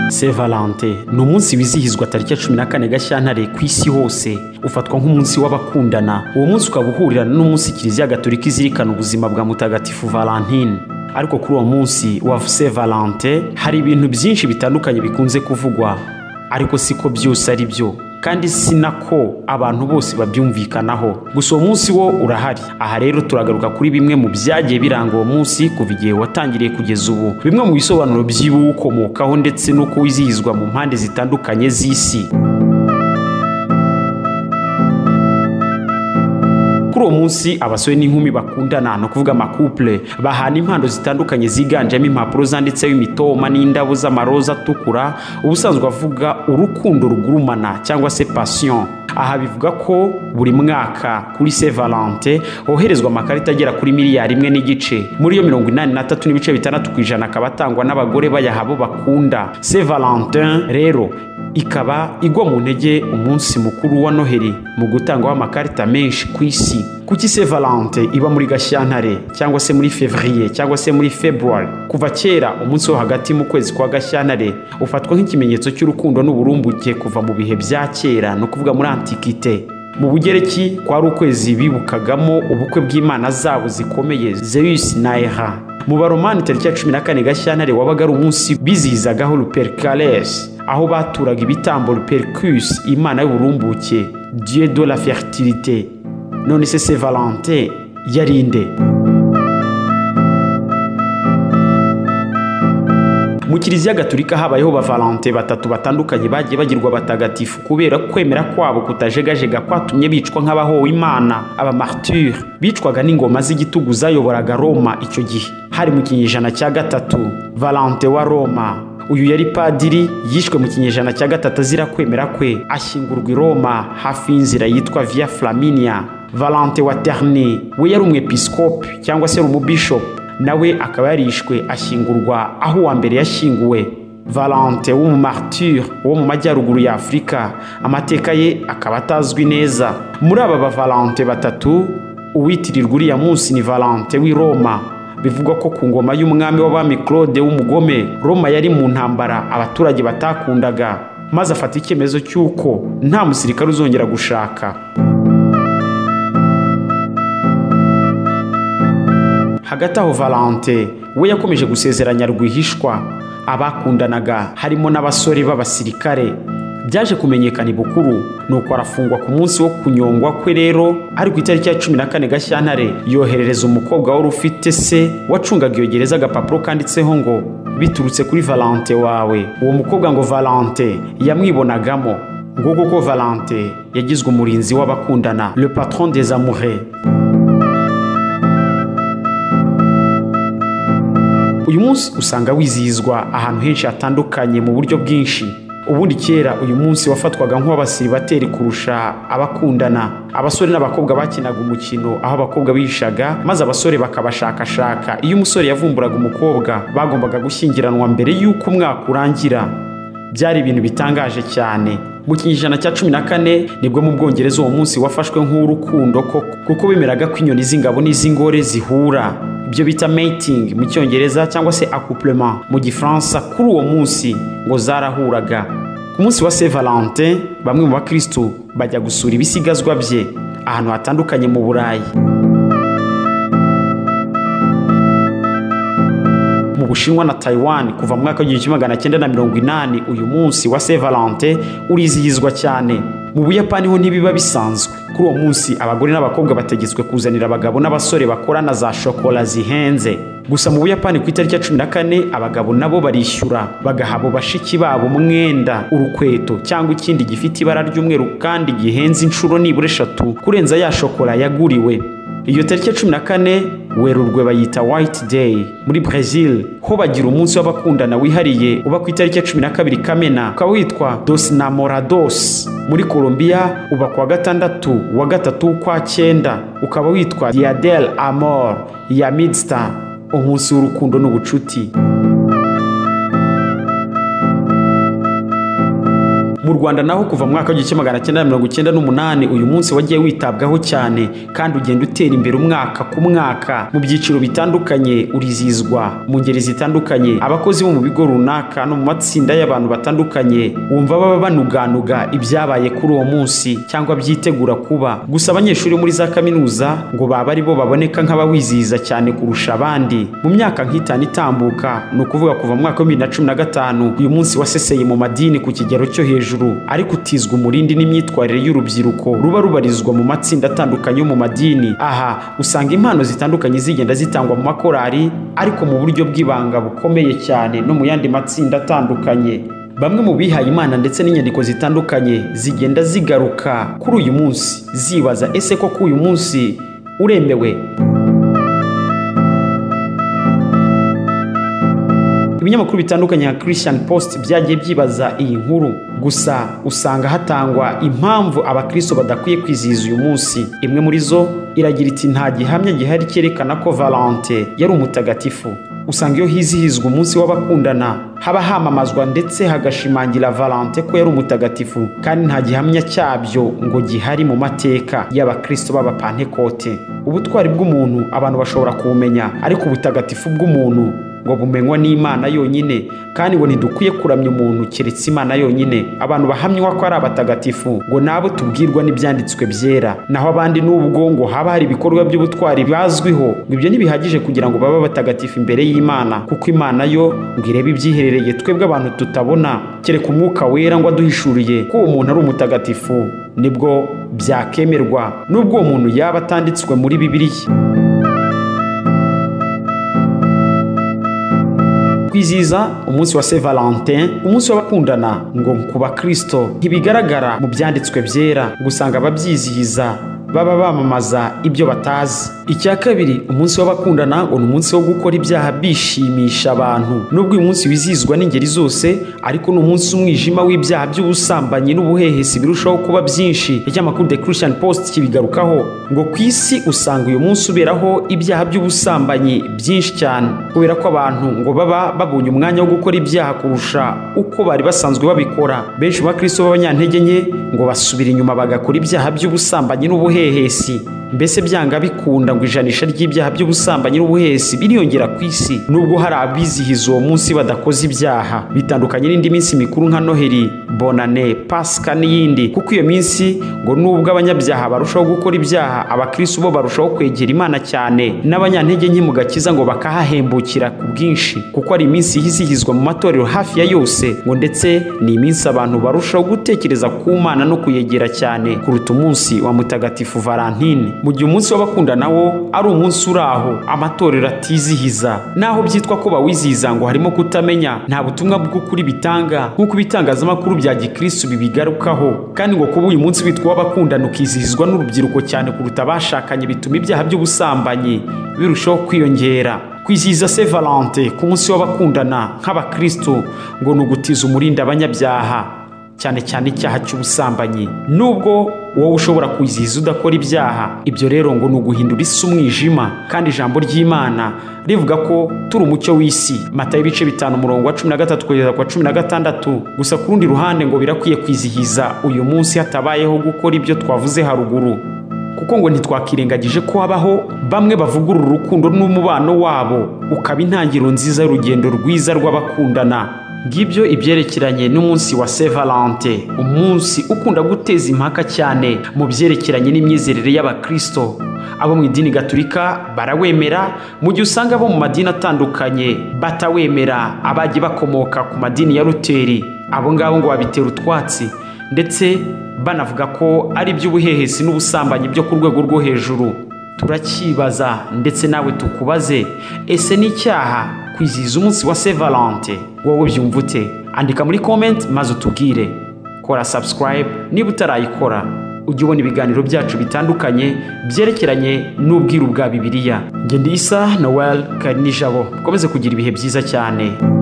Saint Valentin ni umunsi wizihizwa tariki ya cumi na kane Gashyantare ku isi hose ufatwa nk'umunsi w'abakundana uwo munsi ukaba uhurirana n'umunsi kiliziya gatolika izirikana ubuzima bwa mutagatifu Valentine ariko kuri uwo munsi wa Saint Valentin hari ibintu byinshi bitandukanye bikunze kuvugwa ariko siko byose ari byo kandi si nako abantu bose babyumvikanaho gusa uwo munsi wo urahari aha rero turagaruka kuri bimwe mu byagiye biranga uwo munsi kuva igihe watangiriye kugeza ubu bimwe mu bisobanuro by'ibiwukomokaho ndetse n'uko wizihizwa mu mpande zitandukanye z'isi kuri uwo munsi abasore n'inkumi bakundana ni ukuvuga amakupure bahana impano zitandukanye ziganjemo impapuro zanditseho imitoma n'indabo z'amaroza atukura ubusanzwe avuga urukundo rugurumana cyangwa se pasiyo aha bivuga ko buri mwaka kuri se valente hoherezwa amakarita agera kuri miliyari imwe n'igice muri yo mirongo inani na tatu n'ibice bitandatu ku ijana akaba atangwa n'abagore bayaha abo bakunda se valente rero ikaba igwa mu ntege umunsi mukuru wa noheli mu gutangwaho amakarita menshi ku isi kuki se valente iba muri gashyantare cyangwa se muri fevriye cyangwa se muri february kuva kera umunsi wo hagati mu kwezi kwa gashyantare ufatwa nk'ikimenyetso cy'urukundo n'uburumbuke kuva mu bihe bya kera ni ukuvuga muri antikite mu bugereki kwari ukwezi bibukagamo ubukwe bw'imana zabo zikomeye zeus na era mu baromani tariki ya cumi na kane gashyantare wabaga ari umunsi bizihizagaho ruperikares aho baturaga ibitambo rupericus imana y'uburumbuke dieu de la fertilité none se se valente yari nde mu kiliziya gaturika habayeho ba valente batatu batandukanye bagiye bagirwa abatagatifu kubera kwemera kwabo kutajegajega kwatumye bicwa nk'abahowe imana abamarture bicwaga n'ingoma z'igitugu zayoboraga roma icyo gihe hari mu kinyejana cya gatatu valente wa roma uyu yari padiri yishwe mu kinyejana cya gatatu azira kwemera kwe ashyingurwa i roma hafi y'inzira yitwa via flaminia valente wa terne we yari umwepisikopi cyangwa se umubishopu nawe akaba yarishwe ashyingurwa aho uwa mbere yashyinguwe valente w'umumarture wo mu majyaruguru ya afurika amateka ye akaba atazwi neza muri aba bavalente batatu uwitirirwa uriya munsi ni valente w'i roma bivugwa ko ku ngoma y'umwami w'abami claude w'umugome roma yari mu ntambara abaturage batakundaga maze afata icyemezo cy'uko nta musirikare uzongera gushaka hagati aho valente we yakomeje gusezeranya rwihishwa abakundanaga harimo n'abasore b'abasirikare byaje kumenyekana ibukuru nuko arafungwa ku munsi wo kunyongwa kwe rero ari ku itariki ya cumi na kane gashyantare yoherereza umukobwa wari ufite se wacungaga iyo gereza agapapuro kanditseho ngo biturutse kuri valente wawe uwo mukobwa ngo valente yamwibonagamo ngo kuko valente yagizwe umurinzi w'abakundana le patron des amoureux uyu munsi usanga wizihizwa ahantu henshi hatandukanye mu buryo bwinshi ubundi kera uyu munsi wafatwaga nk'uw'abasiribateri kurusha abakundana abasore n'abakobwa bakinaga umukino aho abakobwa bishaga maze abasore bakabashakashaka iyo umusore yavumburaga umukobwa bagombaga gushyingiranwa mbere y'uko umwaka urangira byari ibintu bitangaje cyane mu kinyejana cya cumi na kane nibwo mu bwongereza uwo munsi wafashwe nk'urukundo koko kuko bemeraga ko inyoni z'ingabo n'iz'ingore zihura ibyo bita mating mu cyongereza cyangwa se accouplement mu gifaransa kuri uwo munsi ngo zarahuraga ku munsi wa saint valentin bamwe mu bakristo bajya gusura ibisigazwa bye ahantu hatandukanye mu burayi mu bushinwa na taiwan kuva mu mwaka w'igihumbi kimwe magana cyenda na mirongo inani uyu munsi wa saint valentin urizihizwa cyane mu buyapani ho ntibiba bisanzwe kuri uwo munsi abagore n'abakobwa bategetswe kuzanira abagabo n'abasore bakorana za shokora zihenze gusa mu buyapani ku itariki ya cumi na kane abagabo nabo barishyura bagaha abo bashiki babo umwenda urukweto cyangwa ikindi gifite ibara ry'umweru kandi gihenze inshuro nibura eshatu kurenza ya shokora yaguriwe iyo tariki ya cumi na kane werurwe bayita white day muri brezil ho bagira umunsi w'abakundana wihariye uba ku itariki ya cumi na kabiri kamena ukaba witwa dos namorados muri colombia uba ku wa gatandatu wa gatatu kwa cyenda ukaba witwa diadel amor ya midstar umunsi w'urukundo n'ubucuti mu rwanda naho kuva mu mwaka w'igihumbi kimwe magana cyenda mirongo icyenda n'umunani uyu munsi wagiye witabwaho cyane kandi ugenda utera imbere umwaka ku mwaka mu byiciro bitandukanye urizihizwa mu ngeri zitandukanye abakozi bo mu bigo runaka no mu matsinda y'abantu batandukanye wumva baba banuganuga ibyabaye kuri uwo munsi cyangwa byitegura kuba gusa abanyeshuri bo muri za kaminuza ngo baba ari bo baboneka nk'abawizihiza cyane kurusha abandi mu myaka nk'itanu itambuka ni ukuvuga kuva mu mwaka wa bibiri na cumi na gatanu uyu munsi waseseye mu madini ku kigero cyo hejuru ariko utizwa umurindi n'imyitwarire y'urubyiruko ruba rubarizwa mu matsinda atandukanye yo mu madini aha usanga impano zitandukanye zigenda zitangwa mu makorari ariko mu buryo bw'ibanga bukomeye cyane no mu yandi matsinda atandukanye bamwe mu bihaye imana ndetse n'inyandiko zitandukanye zigenda zigaruka kuri uyu munsi zibaza ese ko kuri uyu munsi uremewe ibinyamakuru bitandukanye nka christian post byagiye byibaza iyi nkuru gusa usanga hatangwa impamvu abakristo badakwiye kwizihiza uyu munsi imwe muri zo iragira iti nta gihamya gihari cyerekana ko valente yari umutagatifu usanga iyo hizihizwa umunsi w'abakundana haba hamamazwa ndetse hagashimangira valente ko yari umutagatifu kandi nta gihamya cyabyo ngo gihari mu mateka y'abakristo b'abapantekote ubutwari bw'umuntu abantu bashobora kuwumenya ariko ubutagatifu bw'umuntu ngo bumenywa n'imana yonyine kandi ngo ntidukwiye kuramya umuntu keretse imana yonyine abantu bahamywa ko ari abatagatifu ngo nabo tubwirwa n'ibyanditswe byera naho abandi n'ubwo ngo haba hari ibikorwa by'ubutwari bazwiho ngo ibyo ntibihagije kugira ngo babe abatagatifu imbere y'imana kuko imana yo ngo irebe ibyiherereye twebwe abantu tutabona kereka umwuka wera ngo aduhishuriye ko uwo muntu ari umutagatifu nibwo byakemerwa n'ubwo uwo muntu yaba atanditswe muri bibiliya kwizihiza umunsi wa Saint Valentin umunsi w'abakundana ngo ku bakristo ntibigaragara mu byanditswe byera gusanga ababyizihiza baba bamamaza ibyo batazi icya kabiri umunsi w'abakundana ngo ni umunsi wo gukora ibyaha bishimisha abantu nubwo uyu munsi wizihizwa n'ingeri zose ariko ni umunsi w'umwijima w'ibyaha by'ubusambanyi n'ubuhehesi birushaho kuba byinshi ikinyamakuru the christian post kibigarukaho ngo ku isi usanga uyu munsi uberaho ibyaha by'ubusambanyi byinshi cyane kubera ko abantu ngo baba babonye umwanya wo gukora ibyaha kurusha uko bari basanzwe babikora benshi mu bakristo b'abanyantege nke ngo basubira inyuma bagakora ibyaha by'ubusambanyi n'ubuhehesi ubuhehesi mbese byanga bikunda ngo ijanisha ry'ibyaha by'ubusambanyi n'ubuhehesi biriyongera ku isi nubwo hari abizihiza uwo munsi badakoze ibyaha bitandukanye n'indi minsi mikuru nka noheli bonane pasika n'iyindi kuko iyo minsi ngo nubwo abanyabyaha barushaho gukora ibyaha abakirisi bo barushaho kwegera imana cyane n'abanyantege nke mu gakiza ngo bakahahembukira ku bwinshi kuko ari iminsi yizihizwa mu matorero hafi ya yose ngo ndetse ni iminsi abantu barushaho gutekereza ku mana no kuyegera cyane kuruta umunsi wa mutagatifu valentine mu gihe umunsi w'abakundana wo ari umunsi uri aho amatorero atizihiza naho byitwa ko bawizihiza ngo harimo kutamenya nta butumwa bw'ukuri bitanga nk'uko ibitangazamakuru bya gikirisitu bibigarukaho kandi ngo kuba uyu munsi witwa uw'abakundana ukizihizwa n'urubyiruko cyane kuruta abashakanye bituma ibyaha by'ubusambanyi birushaho kwiyongera kwizihiza Saint Valentin ku munsi w'abakundana nk'abakristo ngo ni ugutiza umurindi abanyabyaha cyane cyane icyaha cy'ubusambanyi nubwo wowe ushobora kwizihiza udakora ibyaha ibyo rero ngo ni uguhindura isi umwijima kandi ijambo ry'imana rivuga ko turi umucyo w'isi mata y'ibice bitanu umurongo wa cumi na gatatu kugeza ku wa cumi na gatandatu gusa ku rundi ruhande ngo birakwiye kwizihiza uyu munsi hatabayeho gukora ibyo twavuze haruguru kuko ngo ntitwakirengagije ko habaho bamwe bavugurura urukundo n'umubano wabo ukaba intangiriro nziza y'urugendo rwiza rw'abakundana ngibyo ibyerekeranye n'umunsi wa Saint Valentin umunsi ukunda guteza impaka cyane mu byerekeranye n'imyizerere y'abakristo abo mu idini gaturika barawemera mu gihe usanga abo mu madini atandukanye batawemera abagiye bakomoka ku madini ya ruteri abo ngabo ngo babitera utwatsi ndetse banavuga ko ari iby'ubuhehesi n'ubusambanyi byo ku rwego rwo hejuru turacyibaza ndetse nawe tukubaze ese n'icyaha kwizihiza umunsi wa Saint Valentin wowe byumva ute andika muri komenti maze utubwire kora sabusikarayibe niba utarayikora ujye ubona ibiganiro byacu bitandukanye byerekeranye n'ubwiru bwa bibiliya ngende isa nowel karinijabo mukomeze kugira ibihe byiza cyane